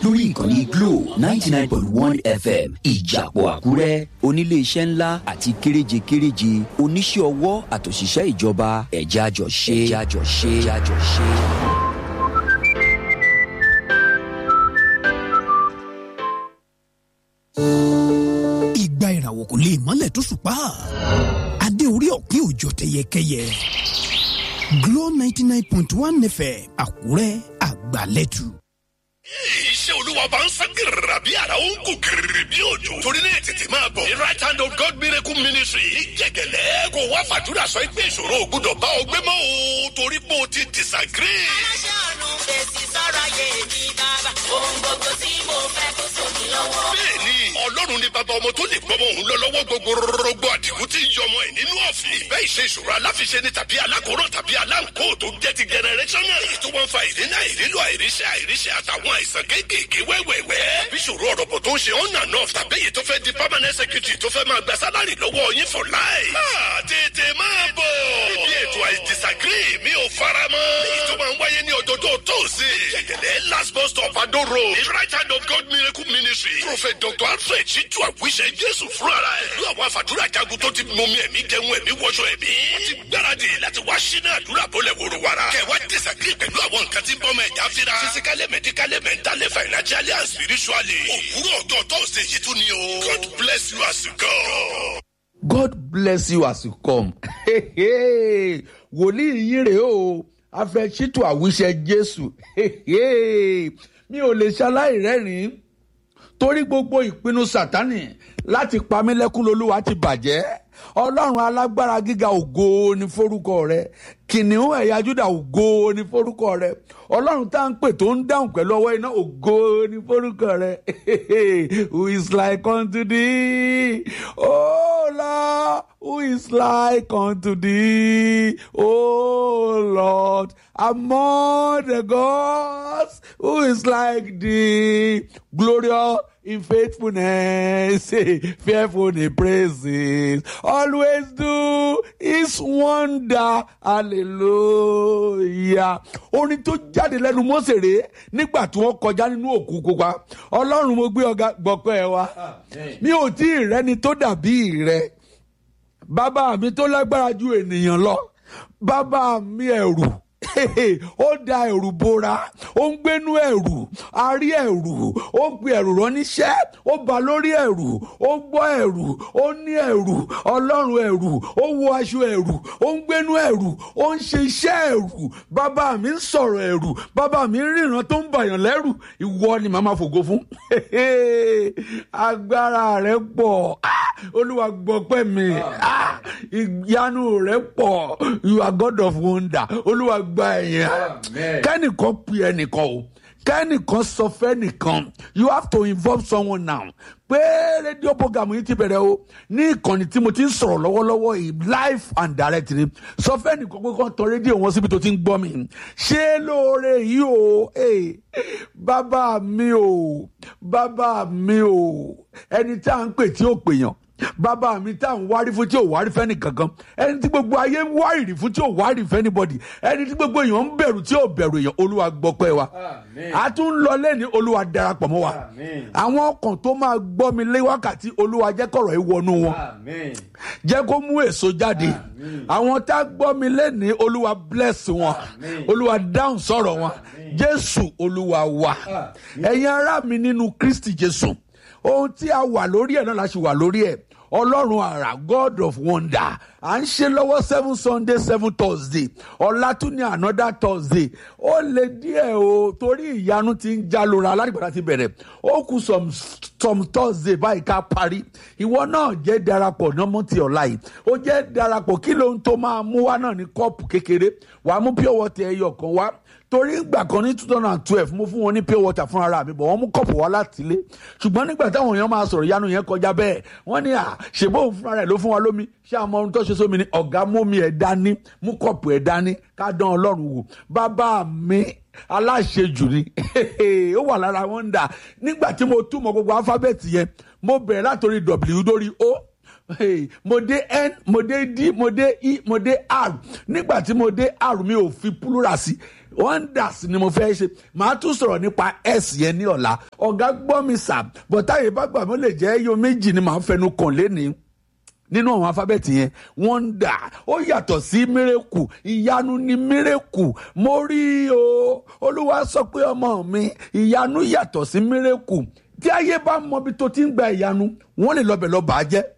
lórí ìkànnì glo ninety nine point one fm ìjàpọ̀ àkúrẹ́ oníléeṣẹ́ ńlá àti kéréje kéréje oníṣẹ́ ọwọ́ àtòṣìṣẹ́ ìjọba ẹ̀já jọ ṣe ẹ̀já jọ ṣe ẹ̀já jọ ṣe. ìgbà ìràwọ̀ kò lè mọ́lẹ̀ tó ṣùpá adé orí ọ̀kín òjò tẹyẹkẹyẹ Glo ninety nine point one fm Àkúrẹ́ àgbàlẹ́tù. iṣẹ́ olúwa bá ń sán gírìrà bí ara ó ń kú gírìrì bí òjò. torí náà tètè máa bọ̀. the right hand of God miracle ministry jẹgẹlẹ kò wá fàdúrà sọ pé ìṣòro ò gbúdọ̀ bá ọ gbé mọ́ o torí pé o ti disagree. aláṣẹ ọ̀run fèsì sọ̀rọ̀ ayé mi bàbá. ohun gbogbo tí mo fẹ́ kó sómi lọ́wọ́. bẹ́ẹ̀ni ọlọ́run ní bàbá ọmọ tó lè gbọmọ òun lọ lọ́wọ́ gbogbo rọgbọ àdìgún tí ń yọmọ ẹ̀ nínú ọ̀fìn. ìbẹ́ ìṣe ìṣòro aláfiṣe ni tàbí alákòóràn tàbí aláǹkó tó jẹ́ ti generational. èyí tó wọ́n fa ìdínà ìrílò àìríṣẹ́ àìríṣẹ́ àtàwọn àìsàn kéékèèké wẹ́wẹ́wẹ́. bí ìṣòro ọ̀rọ̀ bọ̀ tó ń ṣe on and off tàbí èyí tó fẹ́ di permanent secretary tó fẹ́ máa gba sálárì lọ́wọ́ yín for life. máa tètè máa bọ̀. ibi ètò I disagree mi ò fara mọ́. èyí tó máa ń wáyé ní ọjọ́jọ́ tóòsì. jẹ̀gẹ̀dẹ̀ last bus stop Ado road. the right hand of God miracle ministry. prophet dr alfred ṣíjú àwíṣẹ jésù fúnra ẹ̀. ìlú àwọn àfàdúrà jagun tó ti mọmi ẹ̀mí jẹun ẹ̀mí wọṣọ ẹ̀mí. wọ́n ti gbáradì láti wá ṣínà àdúrà bọ́lẹ̀ wòrò wàrà. kẹwàá disagree pẹ̀lú àwọn nǹkan tí ń bọ́mọ ẹ̀já fira. physically medically mentally financially and spiritually. òwúrọ̀ ọjọ́ tóòsì yìí tún ni o. God bless you as you go. God bless you as you come. wòlíì yín rèé o afẹ́sítù àwíṣẹ Jésù mi ò lè ṣaláì rẹ́rìn-ín torí gbogbo ìpinnu Sátánì láti pa mí lẹ́kún lolúwa ti bàjẹ́ ọlọ́run alágbára gíga ògo ni forúkọ rẹ kìnìún ẹ̀yà Júdà ògo ni forúkọ rẹ ọlọ́run tá à ń pè tó ń dáhùn pẹ̀lú ọwọ́ iná ògo ni forúkọ rẹ who is like unto thee oh Lord who is like unto thee oh Lord among the gods who is like thee glorious in faithfulness, fearful in praises, always do his wonder, hallelujah. Orin tó jáde lẹ́nu Mósè rèé nígbà tí wọ́n kọjá nínú òkú pupa. Ọlọ́run mo gbé ọ̀gá gbọ̀pẹ́ ẹ wá. Mi ò tí ì rẹ́ni tó dàbí rẹ. Bàbá mi tó lágbára ju ènìyàn lọ. Bàbá mi ẹ̀rù ó da ẹ̀rù bora ó ń gbénú ẹ̀rù a rí ẹ̀rù ó gbé ẹ̀rù ránníṣẹ́ ó ba lórí ẹ̀rù ó gbọ́ ẹ̀rù ó ní ẹ̀rù ọlọ́run ẹ̀rù ó wọ aṣọ ẹ̀rù ó ń gbénú ẹ̀rù ó ń ṣe iṣẹ́ ẹ̀rù bàbá mi ń sọ̀rọ̀ ẹ̀rù bàbá mi ń ríran tó ń bàyàn lẹ́rù ìwọ ni màá máa fògo fún agbára rẹ pọ̀ olúwa gbọpẹ́ mi ìyanu rẹ pọ̀ you are God of wonder olúwa gba ẹ̀yìn kẹ́nìkan pe ẹnìkan o kẹ́nìkan sọ fẹ́nìkan you have to involve someone now pé rédíò program yìí ti bẹ̀rẹ̀ o ní ìkànnì tí mo ti ń sọ̀rọ̀ lọ́wọ́lọ́wọ́ yìí live and direct ni sọ fẹ́nìkan pé kàn tọ rédíò wọn síbi tó ti ń gbọ́ mi ṣé lóore yìí o bàbá mi o bàbá mi o ẹni tí a ń pè tí ó pèèyàn bàbá mi tá à ń wárí fún tí ò wárí fẹ́ni kankan ẹni tí gbogbo ayé ń wárìrì fún tí ò wárìrì fẹ́ni bọ́dì ẹni tí gbogbo èèyàn ń bẹ̀rù tí ò bẹ̀rù èèyàn olúwa gbọ́pẹ́ wa a tún ń lọ lẹ́ni olúwa darapọ̀ mọ́ wa àwọn ọkàn tó máa gbọ́ mi lé wákàtí olúwa jẹ́ kọ̀rọ̀ yìí wọnú wọn jẹ́ kó mú èso jáde àwọn tá a gbọ́ mi lẹ́ni olúwa bless wọn olúwa dáhùn sọ̀rọ̀ wọn jésù olúwa wa ẹ̀yin ará mi nínú kristi jésù ohun tí a wà lórí ẹ̀ náà la ṣe wà lórí ẹ̀ ọlọ́run àrà god of wonder à ń ṣe lọ́wọ́ seven sunday seven thursday ọ̀la tún ní another thursday ó lè díẹ̀ o torí ìyanu ti ń já lóra aládìgbàdà ti bẹ̀rẹ̀ ó kù some some thursday báyìí ká parí ìwọ náà jẹ́ darapọ̀ nọ́mọ́ ti ọ̀la yìí ó jẹ́ darapọ̀ kí ló ń tó máa mú wá náà ní kọ́ọ̀pù kékeré wàá mú pure water ẹyọ kan wá torí ìgbà kan ní two thousand and twelve mo fún wọn ní pure water fún ara mi bọ̀ wọ́n mú kọ́ọ̀pù wá láti ilé ṣùgbọ́n nígbà táwọn èèyàn máa sọ̀rọ̀ ìyanu yẹn kọjá bẹ́ẹ̀ wọ́n ní à ṣèbó òun fúnra rẹ̀ ló fún wa lómi ṣé àmọ́ ohun tó ṣe sómi ni ọ̀gá mú mi ẹ̀ dání mú kọ́ọ̀pù ẹ̀ dání ká dán ọlọ́run wò bàbá mi aláṣejù ni ó wà lára wọn ń dà nígbà tí mo túmọ̀ gbogbo alifábẹ́ẹ̀tì yẹn mo bẹ̀rẹ̀ látòrí w dórí o Hey, mo dé n mo dé d mo dé e mo dé r nígbà tí mo dé r mi ò fi plural sí wonders ni mo fẹ́ ṣe màá tún sọ̀rọ̀ nípa s yẹn ní ọ̀la ọ̀gá gbọ́ mi sà bọ̀táyé bá gbà mí ó lè jẹ́ ẹyọ méjì ni màá fẹnu kàn lénìí nínú àwọn alifábẹ́ẹ̀tì yẹn wọ́ndà ó yàtọ̀ sí mírèkù ìyanu ni mírèkù mo rí o olúwa sọ pé ọmọ mi ìyanu yàtọ̀ sí mírèkù tí ayé bá mọ ibi tó ti ń gba ìyanu wọ́n lè lọ́bẹ̀ lọ́ọ́ bàá jẹ́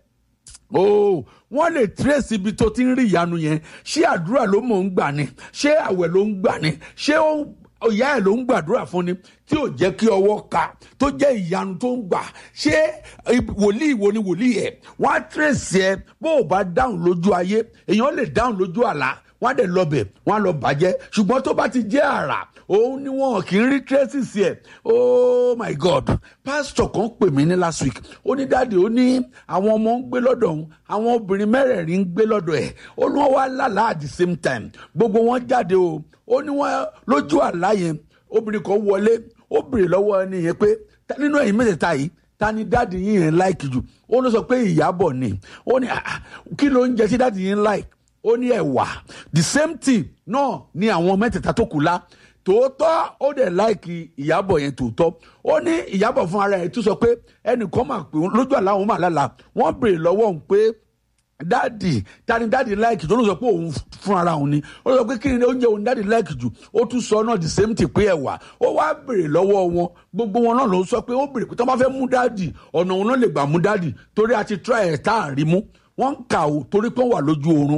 oh wọ́n lè trace ibi tó ti ń rí ìyanu yẹn ṣé àdúrà ló mọ̀ ń gbà ni ṣé àwẹ̀ ló ń gbà ni ṣé ó ìyá ẹ̀ ló ń gbàdúrà fún ni tí ò jẹ́ kí ọwọ́ ka tó jẹ́ ìyanu tó ń gbà ṣé wòlíì wo ni wòlíì ẹ̀ wọ́n á trace ẹ bó o bá dáhùn lójú ayé èèyàn lè dáhùn lójú àlá wọ́n á dẹ̀ lọbẹ̀ wọ́n á lọ bàjẹ́ ṣùgbọ́n tó bá ti jẹ́ àrà òun ni wọn kì í rí traces ẹ̀ oh my god pastor kan pè mí ní last week ó ní dáàdi ó ní àwọn ọmọ ń gbé lọ́dọ̀ òun àwọn obìnrin mẹ́rẹ̀ẹ̀rin ń gbé lọ́dọ̀ ẹ̀ ó ní wọ́n wá lálàá at the same time gbogbo wọn jáde o ó ní wọn lójú àlá yẹn obìnrin kan wọlé ó bèrè lọ́wọ́ ẹni yẹn pé nínú ẹ̀yin mẹ́tẹ̀ẹ̀ta yìí ta ni dáàdi yín yẹn láìkì jù ó ló sọ pé ìyàbọ̀ ni ó ní kí ló ń jẹ sí dáàdi yín láìkì ó ní ẹ̀wà the same thing náà ni àwọn mẹ́tẹ̀ẹ̀ta tó kù lá tòótọ́ ó dẹ̀ láìkì ìyàbọ̀ yẹn tòótọ́ ó ní ìyàbọ̀ fún ara ẹ̀ tún sọ pé ẹnìkan máa pè lójú àlá òun máa lálàá wọ́n béèrè lọ́wọ́ òun pé dáàdì tani dáàdì láìkì tó ló sọ pé òun fún ara òun ni ó sọ pé kí ni oúnjẹ òun dáàdì láìkì jù ó tún sọ náà the same thing pé ẹ̀wà ó wá béèrè lọ́wọ́ wọn gbogbo wọn náà ló sọ pé ó béèrè pé tí wọ́n bá fẹ́ mú dáàdì ọ̀nà òun náà lè gbà mú dáàdì torí a ti try ẹ̀ tá à rí mú wọ́n ń kà ó torí pé wọ́n wà lójú oorun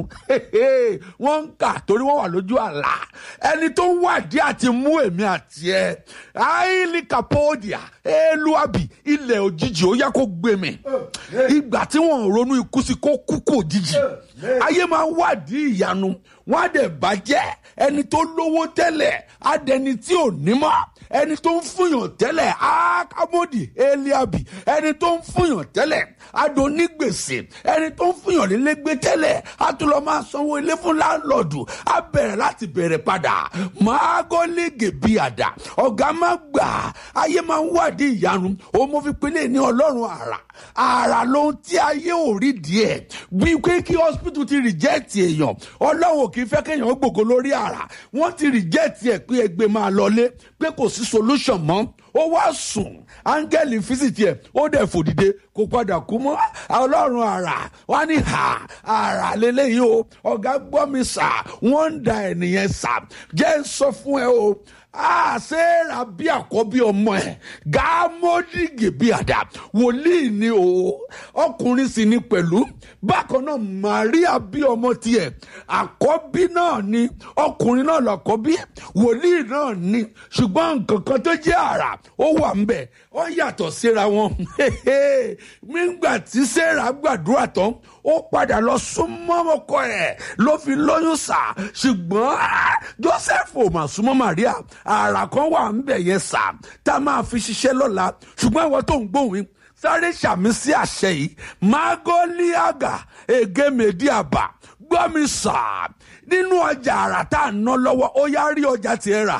wọ́n ń kà torí wọ́n wà lójú àlá ẹni tó ń wádìí àti mú èmi àti ẹ àìlí kàpọ́ọ̀dìà éluàbì ilẹ̀ òjijì ó yá kó gbé mi ìgbà tí wọ́n ronú ikú sí kó kú kò òjijì ayé máa ń wádìí ìyanu wọ́n á dẹ̀ bàjẹ́ ẹni tó lówó tẹ́lẹ̀ á dẹni tí ò ní mọ́ ẹni tó ń fúnyàn tẹ́lẹ̀ akamodi eliabi ẹni tó ń fúnyàn tẹ́lẹ̀ adonígbèsè ẹni tó ń fúnyàn lélégbé tẹ́lẹ̀ a tún lọ máa sanwó ilé fún láńlọ́ọ̀dù a bẹ̀rẹ̀ láti bẹ̀rẹ̀ padà máa gọ́lẹ́gẹ̀ bí àdá ọ̀gá má gbà ayé máa ń wádìí ìyanu òun mo fi pinnu ní ọlọ́run àrà àrà lohun tí ayé ò rí díẹ̀ bí pé kí hospital ti reject èèyàn ọlọ́run kì í fẹ́ kéèyàn gbògo lórí àrà wọ́n ti reject ẹ̀ pé ẹgbẹ́ máa lọlé pé kò sí solution mọ́ ó wá sùn áńgẹ́lì físìtì ẹ̀ ó dẹ̀ fòdìde kò padà kú mọ́ ọlọ́run àrà wá ní ha àrà lélẹ́yìí o ọ̀gá gbọ́ mi sà wọ́n ń da ẹ̀nìyẹn sà jẹ́ ń sọ fún ẹ o àṣẹ́ra bí àkọ́bí ọmọ ẹ̀ gàmódìgì bí àdá wòlíì ni o ọkùnrin sì ni pẹ̀lú bákan náà Màríà bí ọmọ tiẹ̀ àkọ́bí náà ni ọkùnrin náà làkọ́bí wòlíì náà ni ṣùgbọ́n nǹkan kan tó jẹ́ àrà ó wà ń bẹ̀ ó yàtọ̀ síra wọn nígbà tí Sẹ́rà gbàdúrà tán ó padà lọ súnmọ́ ọkọ ẹ̀ ló fi lóyún sà ṣùgbọ́n Joseph ò mà súnmọ́ Màríà àrà kan wà ń bẹ̀ yẹn sà tá a máa fi ṣiṣẹ́ lọ́la ṣùgbọ́n ìwọ tó ń gbóhùn sáré ṣàmì sí àṣẹ yìí magoliaga egemedi àbá gbọ́ mi sà nínú ọjà àrà tá a ná lọ́wọ́ ó yá rí ọjà tiẹ̀ rà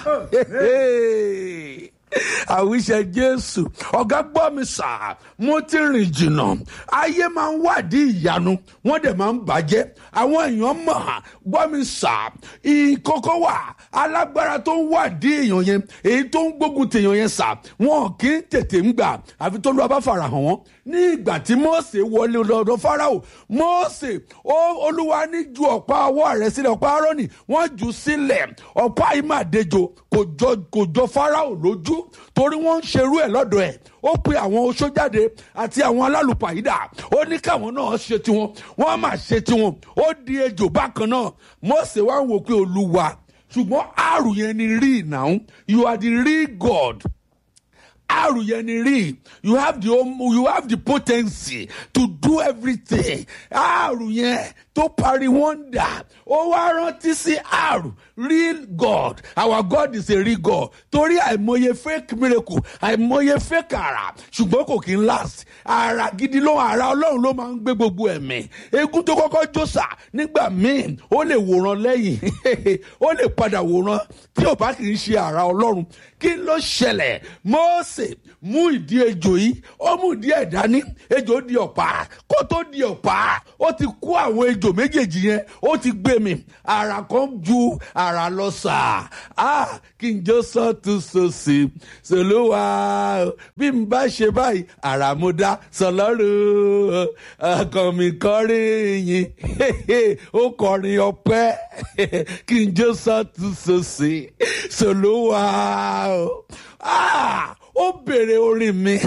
àwíṣẹ jésù ọ̀gá gbọ́ mi sà mo ti rìn jìnnà ayé máa ń wádìí ìyanu wọ́n dẹ̀ máa ń bàjẹ́ àwọn èèyàn mọ̀ gbọ́ mi sà ìkókó wà alágbára tó ń wádìí èèyàn yẹn èyí tó ń gbógun tèèyàn yẹn sà wọn kì í tètè ń gbà àfi tó lọ́ọ́ bá fara hàn wọ́n ní ìgbà tí Mósè wọlé lọ́dọ̀ Fáráò Mósè olúwa ní ju ọ̀pá ọwọ́ rẹ̀ sílẹ̀ ọ̀pá Árónì wọ́n jù sílẹ̀ ọ̀pá yìí máa dejò kò jọ kò jọ Fáráò lójú torí wọ́n ń ṣerú ẹ̀ lọ́dọ̀ ẹ̀ ó pe àwọn oṣó jáde àti àwọn alálùpàyídà ó ní káwọn náà ṣe tiwọn wọ́n máa ṣe tiwọn ó di ejò bákan náà Mósè wá ń wò pé olúwa ṣùgbọ́n àrùn yẹn ni rí ìnáwó you are the real God àrùn yẹn ni rí you have the you have the potency to do everything àrùn yẹn tó parí wonder ó wá rántí sí àrùn real God our God is a real God torí àìmọye fake miracle àìmọye fake àrà ṣùgbọ́n kò kí n last àrà gidi ló àrà ọlọ́run ló máa ń gbé gbogbo ẹ̀mí egun tó kọ́kọ́ jọ́sà nígbà míì ó lè wòran lẹ́yìn ó lè padà wòran tí ò bá kì í ṣe àrà ọlọ́run kí ló ṣẹlẹ̀ Mósè mú ìdí ejò yìí ó mú ìdí ẹ̀ dání ejò di ọ̀pá kò kó tó di ọ̀pá ó ti kó àwọn ejò méjèèjì yẹn ó ti gbé mi ara kan ju ara lọ sà á kí n jó sọ́tún sósì sòlúwa bí n bá ṣe báyìí ara mo dá sọlọ́run ọkàn mi kọrin yìí ó kọrin ọpẹ́ kí n jó sọ́tún sósì sòlúwa ó bèrè orin mi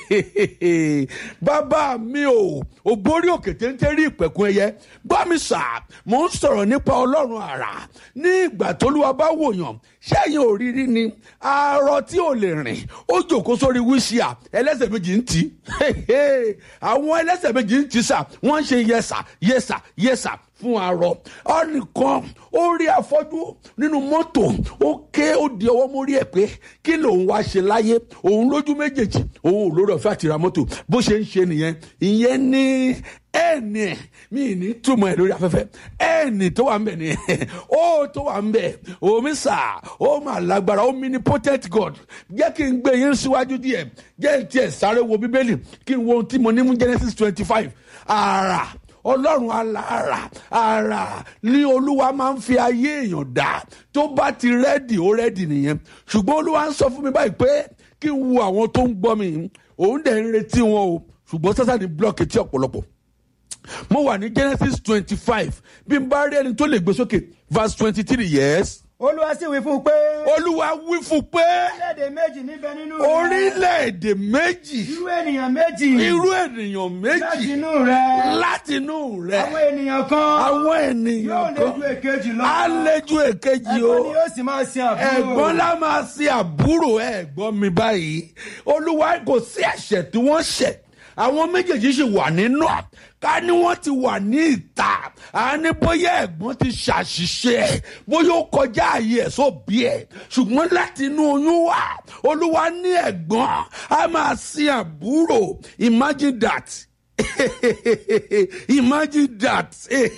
bàbá mi ò ògbórí òkè téńté rí ìpẹ̀kun ẹyẹ gbọ́ mi sà mò ń sọ̀rọ̀ nípa ọlọ́run àrà ní ìgbà tólúwa bá wòyàn ṣẹ́yìn òrírí ni arọ tí ò lè rìn ó jòkó sórí wíṣíà ẹlẹ́sẹ̀ méjì ń tì àwọn ẹlẹ́sẹ̀ méjì ń tì sà wọ́n ń ṣe yẹsà yẹsà yẹsà fún arọ ọnìkan ó rí afọ́jú nínú mọ́tò ó ké ó di ọwọ́ mórí ẹ̀ pé kí lòun wá ṣe láyé òun lójú méjèèjì òun ò lórí ọ̀fẹ́ àti ra mọ́tò bó ṣe ń ṣe nìyẹn ìyẹn ní ẹ̀ẹ̀nì ẹ̀ mi ní túmọ̀ ẹ̀ lórí afẹ́fẹ́ ẹ̀ẹ̀nì tó wà ń bẹ̀ nìyẹn ó tó wà ń bẹ̀ omi sà ó mà lágbára ó omnipotent God jẹ́ kí n gbé yín síwájú díẹ̀ jẹ́ tiẹ̀ sáré wo bíbélì kí n wo ohun tí mo ní mú Genesis twenty five àrà ọlọ́run alára ara ní olúwa máa ń fi ayé èèyàn dá tó bá ti rẹ́dì ó rẹ́dì nìyẹn ṣùgbọ́n olúwa ń sọ fún mi báyìí pé kí n wo àwọn tó ń gbọ́ mi òun dẹ̀ ń retí wọn o ṣùgbọ́n sásà ní blọọkì tí ọ̀pọ̀lọpọ̀ mo wà ní Genesis twenty five bí n bá rí ẹni tó lè gbé sókè verse twenty three yes olúwa sì wí fún un pé. olúwa wí fún pé orílẹ̀-èdè méjì níbẹ̀ nínú rẹ. orílẹ̀-èdè méjì irú ènìyàn méjì. irú ènìyàn méjì láti inú rẹ. látinú rẹ àwọn ènìyàn kan. àwọn yóò ènìyàn lé ju kan èkejì lọ. á léjú èkejì o ẹ̀gbọ́n ni yóò sì máa sin àbúrò. ẹ̀gbọ́n lá máa ṣe àbúrò ẹ̀gbọ́n mi báyìí olúwa kò sí ẹ̀ṣẹ̀ tí wọ́n ṣẹ̀ àwọn méjèèjì sì wà nínú ẹ̀ ká ní wọ́n ti wà ní ìta à ní bóyá ẹ̀gbọ́n ti ṣàṣìṣe bóyá ó kọjá ààyè ẹ̀ sóbì ẹ̀ ṣùgbọ́n láti inú oyún wà olúwa ní ẹ̀gbọ́n á máa sin àbúrò imagine that imagine that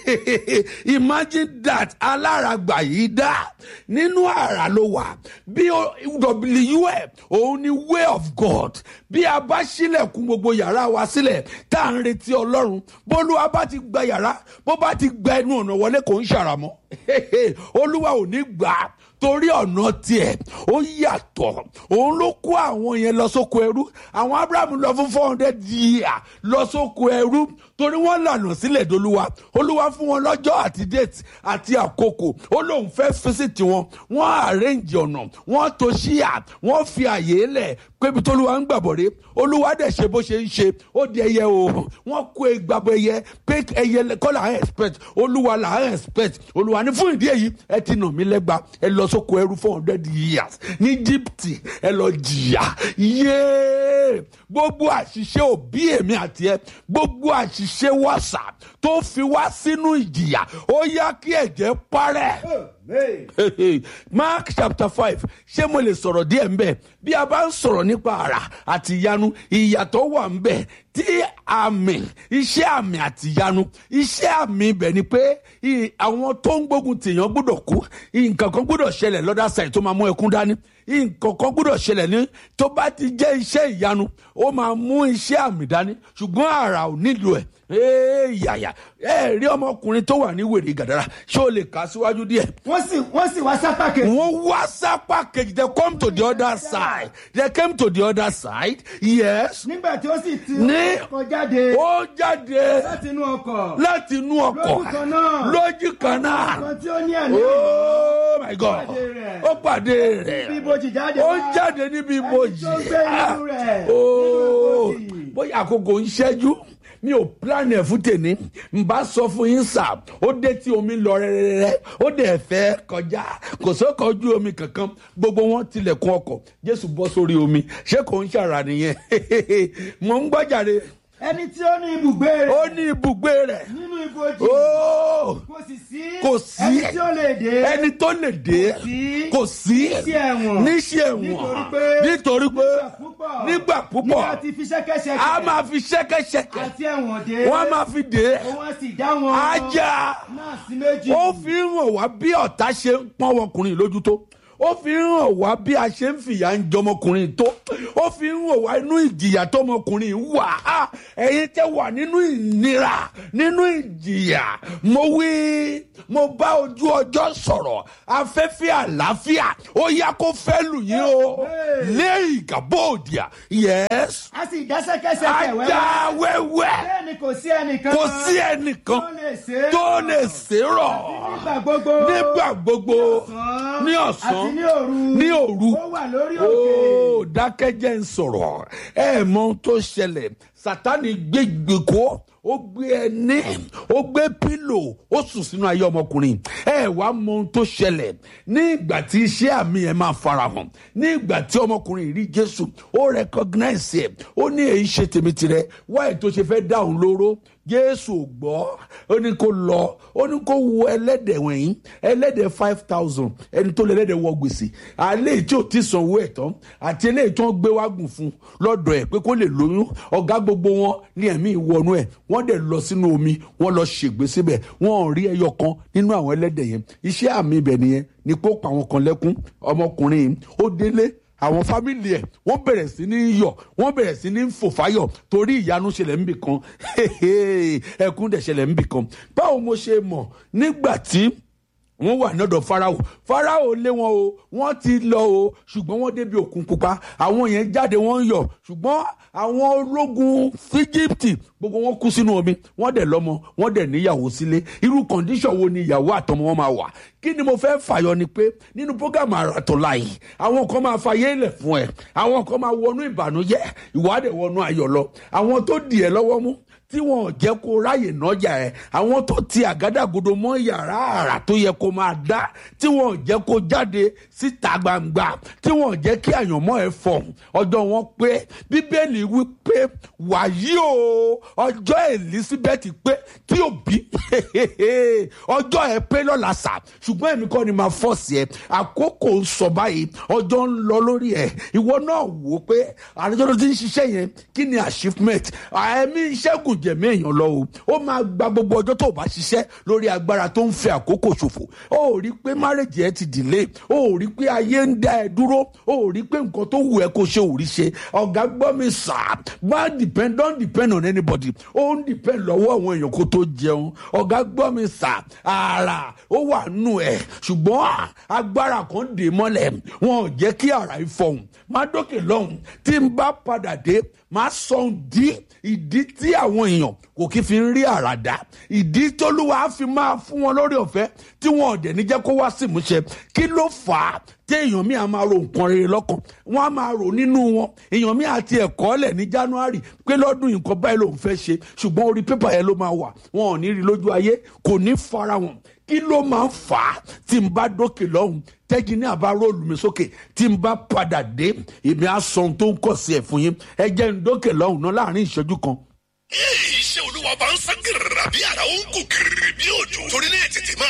imagine that aláràgbà yìí dá nínú àrà ló wà bí wf òun ni way of god bí a bá sílẹ̀kùn gbogbo yàrá wa sílẹ̀ tá à ń retí ọlọ́run bólúwa bá ti gba yàrá bó bá ti gba ẹnu ọ̀nà wọlé kò ń ṣàràmọ́ olúwa ò ní gbà á torí ọ̀nà tiẹ̀ ó yàtọ̀ òun ló kó àwọn yẹn lọ sóko ẹrú àwọn abrahamu lọ fún four hundred years lọ sóko ẹrú torí wọ́n lànà sílẹ̀ dolúwa olúwa fún wọn lọ́jọ́ àti date àti àkókò ó lóun fẹ́ físìtì wọn wọ́n àrẹ́ǹjì ọ̀nà wọ́n tó ṣíà wọ́n fi àyè lẹ̀ pébi tólúwa ń gbàbọ̀ rè olúwa dẹ̀ ṣe bó ṣe ń ṣe ó di ẹyẹ o wọ́n kó ìgbàgbọ́ ẹyẹ pé ẹyẹ kọ́ là ń expect olúwa là ń expect olúwa ní fún ìdí èyí ẹ ti nà mí lẹ́gba ẹ lọ sóko ẹrú four hundred years ní Egypt ẹ lọ jìyà yéé gbogbo àṣìṣe òbí èmi àti ẹ gbogbo àṣìṣe wàṣà tó fi wá sínú ìjìyà ó yá kí ẹ̀jẹ̀ parẹ́. Mark chapter five ṣé mo lè sọ̀rọ̀ díẹ̀ ń bẹ̀ bí a bá ń sọ̀rọ̀ nípa àrà àti ìyanu ìyàtọ̀ wà ń bẹ̀ tí àmì iṣẹ́ àmì àti ìyanu iṣẹ́ àmì ibẹ̀ ni pé i- àwọn tó ń gbógun tèèyàn gbọ́dọ̀ kú nǹkan kan gbọ́dọ̀ ṣẹlẹ̀ lọ́dà side tó máa mú ẹkún dání nǹkan kan gbọ́dọ̀ ṣẹlẹ̀ ní tó bá ti jẹ́ iṣẹ́ ìyanu ó máa mú iṣẹ́ àmì dání ṣùgbọ́n àrà ò nílò ẹ̀ ee yàyà ẹ rí ọmọkùnrin tó wà ní wèrè gàdàrà ṣé o lè kà á síwájú díẹ̀ wọ́n sì wọ́n sì wá sápá kejì. wọ́n wá sápá kejì they come to the other side they came to the other side yes nígbà tí ó sì ti Ní- ọkọ̀ jáde ó jáde láti inú ọkọ̀. láti inú ọkọ̀ Lójú kan náà. lójú kan náà kan tí ó ní ẹ̀mí. oh my god pàdé rẹ̀. ó pàdé rẹ̀ Níbi ibojì jáde ó wá. jáde níbi ibojì tó gbé inú rẹ̀. Oh, Nínú ibojì. bóyá àkókò ń ṣẹ́jú mi ò plan ẹ̀ fún tèmi n bá sọ fún yín sà ó dé tí omi lọ rẹ́rẹ́rẹ́ ó dẹ̀ fẹ́ kọjá kò sókò ojú omi kankan gbogbo wọn tilẹ̀kùn ọkọ̀ jésù bọ́ sórí omi ṣé kò ń ṣàrà nìyẹn mò ń gbọ́jàre ẹni tí ó ní ibùgbé rẹ̀. ó ní ibùgbé rẹ̀ nínú ibojì. ó kò sì sí. kò sí ẹni tí ó lè dé. ẹni tó lè dé sí. kò sí sí ẹ̀wọ̀n. níṣẹ́ nítorí ẹ̀wọ̀n pé. nítorí pé nígbà púpọ̀. nígbà púpọ̀ nígbà tí fi ṣẹ́kẹ́ṣẹkẹ̀. a máa fi ṣẹ́kẹ́ṣẹkẹ̀ àti ẹ̀wọ̀n dé. wọ́n á máa fi dé òun á sì já wọn. ajá náà sí méjì. ó fi ń hàn wá bí ọ̀tá ṣe ń pọ́n ọkùnrin lójú tó ó fi ń hàn wá bí a ṣe ń fìyà ń jọmọkùnrin tó ó fi ń hàn wá inú ìjìyà tọmọkùnrin wà á ẹ̀yin tẹ́ wà nínú ìnira nínú ìjìyà mo wí mo bá ojú ọjọ́ sọ̀rọ̀ afẹ́fẹ́ àlàáfíà ó yá kó fẹ́ lù yín o lé ìgàbọ̀dìà yes a sì dá sẹ́kẹ́sẹ́kẹ́ wẹ́wẹ́. ajá wẹ́wẹ́ bẹ́ẹ̀ ni kò sí ẹnìkan. kò sí ẹnìkan tó lè ṣe é. tó lè ṣèrọ̀ nígbà gbogbo. nígbà gbogbo ní ọ̀sán àti ní òru. ní òru ó wà lórí òkè. ó dákẹ́jẹ́ ń sọ̀rọ̀ ẹ mọ ohun tó ṣẹlẹ̀ sátani gbé gbèkó ó gbé ẹní ó gbé pílò ó sùn sínú ayé ọmọkùnrin ẹ wá mọ ohun tó ṣẹlẹ̀ ní ìgbà tí iṣẹ́ àmì ẹ̀ máa farahàn ní ìgbà tí ọmọkùnrin rí jésù ó recognize ẹ̀ ó ní èyí ṣe tèmi tirẹ̀ wáyé tó ṣe fẹ́ dáhùn lóró jésù ò gbọ́ ó ní kó lọ ó ní kó wo ẹlẹ́dẹ̀ wọ̀nyí ẹlẹ́dẹ̀ five thousand ẹni tó lé ẹlẹ́dẹ̀ wọ gbèsè àlẹ́ tí ò ti sanwó ẹ̀ tán àti eléyìí tó ń gbé wágùn fún lọ́dọ̀ ẹ̀ pé kó lè lóyún ọ̀gá gbogbo wọn ní ẹ̀mí ìwọnú ẹ̀ wọ́n dẹ̀ lọ sínú omi wọ́n lọ ṣègbè síbẹ̀ wọ́n ò rí ẹyọ kan nínú àwọn ẹlẹ́dẹ̀ yẹn iṣẹ́ àmì ibẹ̀ nìyẹn ni kó pa àwọn kan lẹ́kún ọmọkùnrin yìí ó délé àwọn fámìlì ẹ wọn bẹ̀rẹ̀ sí ní yọ̀ wọ́n bẹ̀rẹ̀ sí ní fòfáyọ̀ torí ìyanu ṣẹlẹ̀ níbì kan ẹkún dẹ̀ ṣẹlẹ̀ níbì kan báwo mo ṣe mọ̀ nígbà tí wọ́n wà lọ́dọ̀ farao farao lé wọn o wọ́n ti lọ o ṣùgbọ́n wọ́n débi òkun pupa àwọn yẹn jáde wọ́n ń yọ̀ ṣùgbọ́n àwọn ológun fíjíptì gbogbo wọn kú sínú omi wọ́n dẹ̀ lọ́mọ wọ́n dẹ̀ níyàwó sílé irú kọ̀ǹdíṣọ̀n wo ni ìyàwó àtọmọ wọn máa wà kí ni mo fẹ́ fàyọ ni pé nínú programme àràtọ̀ láàyè àwọn kan máa fàyè lẹ̀ fún ẹ àwọn kan máa wọnú ìbànújẹ́ ìwádìí wọnú ayọ̀ lọ àwọn tó dì ẹ lọ́wọ́ mú tí wọn ò jẹ́ kó ráyè nájà ẹ̀ àwọn tó ti àgádágodo mọ́ yàrá àrà tó yẹ kó máa dá tí wọn ò jẹ́ kó jáde síta gbangba tí wọn ò jẹ́ kí àyànmọ́ ẹ̀ fọ̀ ọjọ́ wọn pé bíbélì wí pé wàyí o ọjọ́ elizabeth pé tí ò bí ọjọ́ ẹ pé lọ́la sà ṣùgbọ́n èmi kọ́ ni máa fọ́ọ̀sì ẹ àkókò ń sọ báyìí ọjọ́ ń lọ lórí ẹ ìwọ náà wò ó pé àrùjọ́ tó ti ń ṣiṣẹ́ yẹn kí ni achievement ẹ̀mí iṣẹ́ kù jẹ̀mí èèyàn lọ o ó máa gba gbogbo ọjọ́ tó bá ṣiṣẹ́ lórí agbára tó ń fi àkókò ṣòfò ó rí pé márèjì ẹ ti delay ó rí pé ayé ń dá ẹ dúró ó rí pé nǹkan tó wù ẹ kó ṣe ò rí ṣe ọ̀gá gbọ́ mi sà má depend don't depend on anybody ó ń depend lọ́wọ́ àwọn èèyàn kó tó jẹun ọ̀gá gbọ́ mi sà ara ó wà nù ẹ̀ ṣùgbọ́n agbára kan dè mọ́lẹ̀ wọn ò jẹ́ kí ara ìfọ̀hún má dókè lọ́hùn tí n bá padà dé má sọ ìdí ìdí tí àwọn èèyàn kò kí fi ń rí àràdá ìdí tólúwa fi máa fún wọn lórí ọ̀fẹ́ tí wọn ò dẹ̀ ní jẹ́ kó wá sí ìmúṣẹ kí ló fà á tí èèyàn mi à máa ro nǹkan rere lọ́kàn wọ́n á máa rò nínú wọn èèyàn mi àti ẹ̀kọ́ lẹ̀ ní january pé lọ́dún nǹkan báyìí lòun fẹ́ ṣe ṣùgbọ́n orí pépà yẹn ló máa wà wọn ò ní rí lójú ayé kò ní fara wọn kí ló máa ń fà á tí n bá dókè lọ́hùn tẹ́jì ní àbá róòlù mi sókè tí n bá padà dé èmi á sọ ohun tó ń kọ̀ sí ẹ̀ fún yín ẹ jẹ́ n dókè lọ́hùn náà láàrin ìṣẹ́jú kan iṣẹ́ olúwa bá ń sán gírìrà bí ara ó ń kú gírìrì bí òjò torí ní ètètè máa